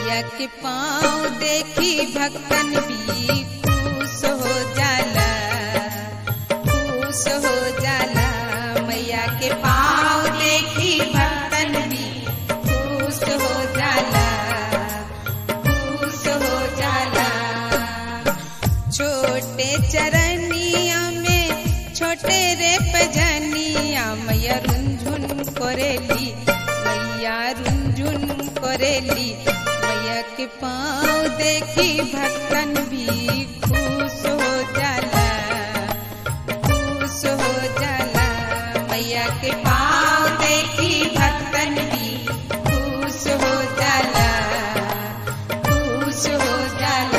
मैया के पाँव देखी भक्तन भी खुश हो जाला खुश हो जाला मैया के पाँव देखी भक्तन भी खुश हो जाला खुश हो जाला छोटे चरनिया में छोटे रे पजनिया मैया रुंझुन करेली मैया रुंझुन करेली मैया के पाँव देखी भक्तन भी खुश हो जाला खुश हो जाला मैया के पाँव देखी भक्तन भी खुश हो जाला खुश हो जाला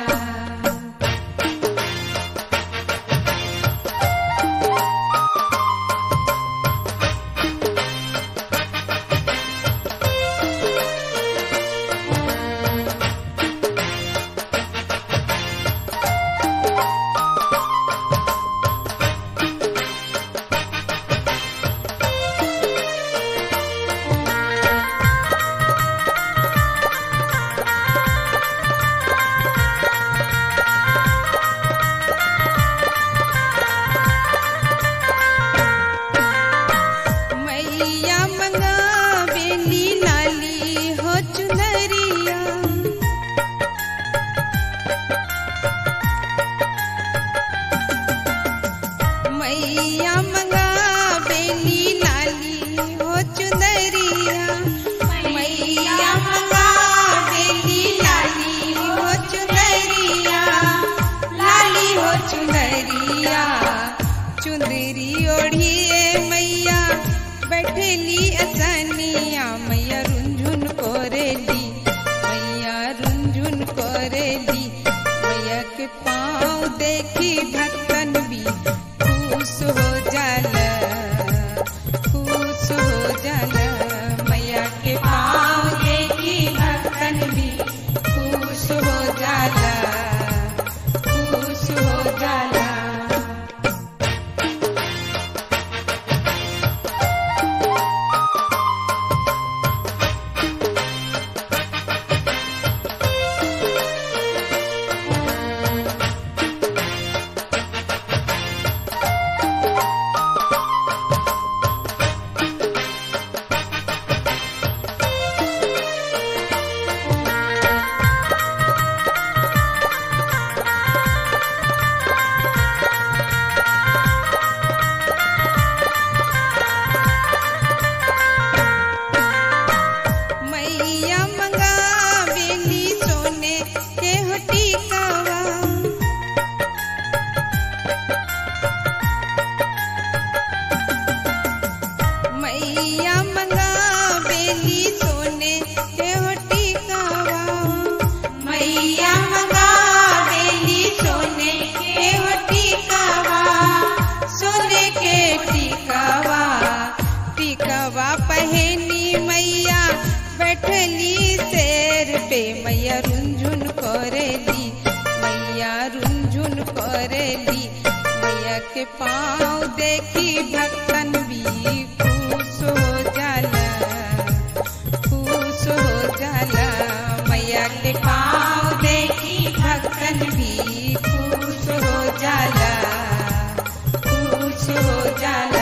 मैया मंगावेली लाली हो चुनरिया मैया मंगावेली लाली हो चुनरिया मैया मंगावेली लाली हो चुनरिया लाली हो चुनरिया चुंदरी ओढ़िए मैया बैठेली असनिया मैया रुंझुन कोरेली मैया रुंझुन कोरेली मैया के पाँव देखी भक्तन भी खुश हो जाला खुश हो जाला मैया के पाँव देखी भक्तन भी खुश हो जाला खुश हो जाला मैया मंगावेली सोने के हो टीकावा मैया मंगावेली सोने के हो टीकावा मैया मंगावेली सोने के हो टीकावा सोने के टीकावा टीकावा पहनी मैया बैठली शेर पे मैया रुंझुन करेली मैया रुंझुन करेली मैया के पाँव देखी भक्तन भी खुश हो जाला खुश हो जाला मैया के पाँव देखी भक्तन भी खुश हो जाला खुश हो जाला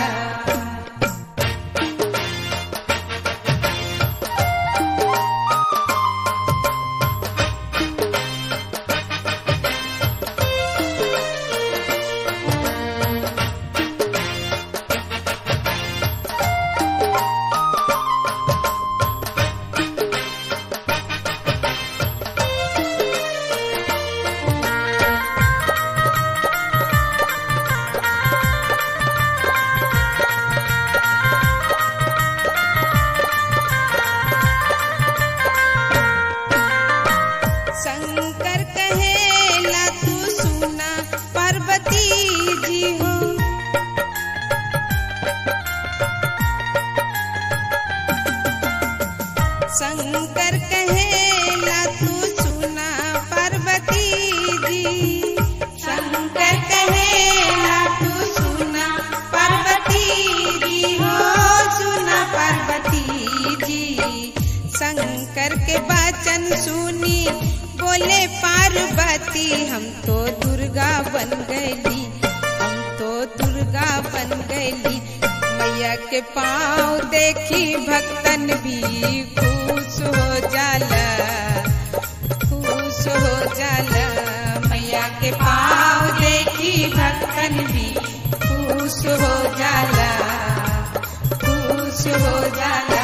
कहले पार्वती हम तो दुर्गा बन गईली हम तो दुर्गा बन गईली मैया के पाँव देखी भक्तन भी खुश हो जाला खुश हो जाला मैया के पाँव देखी भक्तन भी खुश हो जाला खुश हो जाला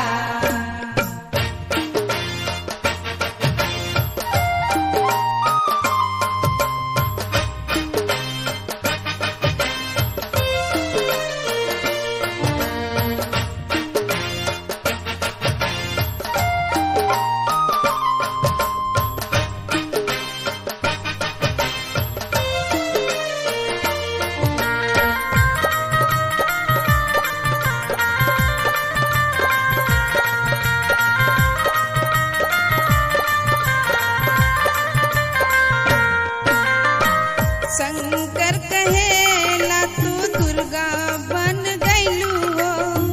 शंकर कहेला तू दुर्गा बन गईलू हो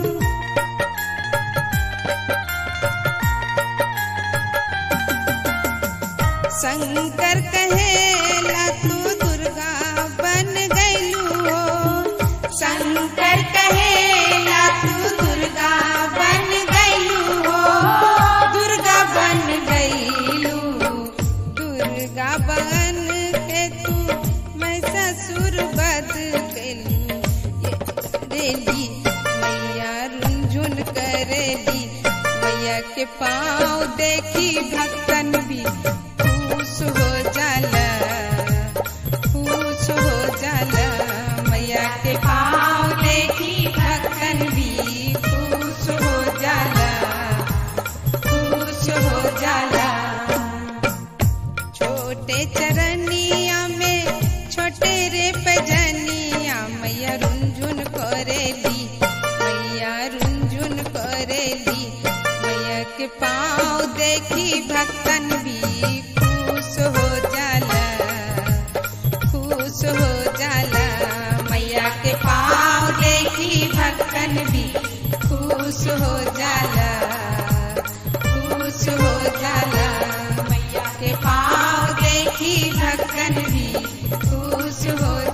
शंकर कहेला तू दुर्गा बन गईलू हो शंकर कहेला तू दुर्गा बन गईलू हो दुर्गा बन गईलू दुर्गा बन के तू मैं ससुर बद कैलू रेली मैया रुंझुन करेली मैया के पाँव देखी भक्तन भी खुश हो जाला खुश हो जाला मैया के पाँव देखी भक्तन भी खुश हो जाला खुश हो जाला छोटे चरनिया में छोटे रे पजनिया मैया रुंझुन करेली मैया रुंझुन करेली मैया के पाँव देखी भक्तन भी खुश हो जाला खुश हो जाला मैया के पाँव देखी भक्तन भी खुश हो जाला खुश हो जाला मैया के पाँव देखी भक्तन भी खुश हो